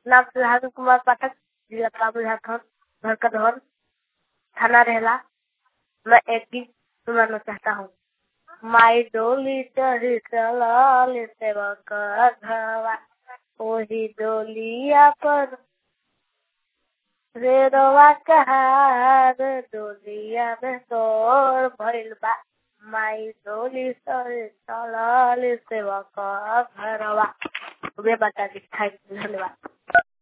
नाम सुधाकर कुमार पाठक जिला काबू झारखंड घर का धौन थाना रहेला मैं एक गीत सुनाना चाहता हूँ माई डोली चढ़ी चलल सेवक घरवा ओही डोलिया पर रेरवा कहार डोलिया में तोर भइल बा माई डोली चढ़ी चलल सेवक घरवा वे बता दी धन्यवाद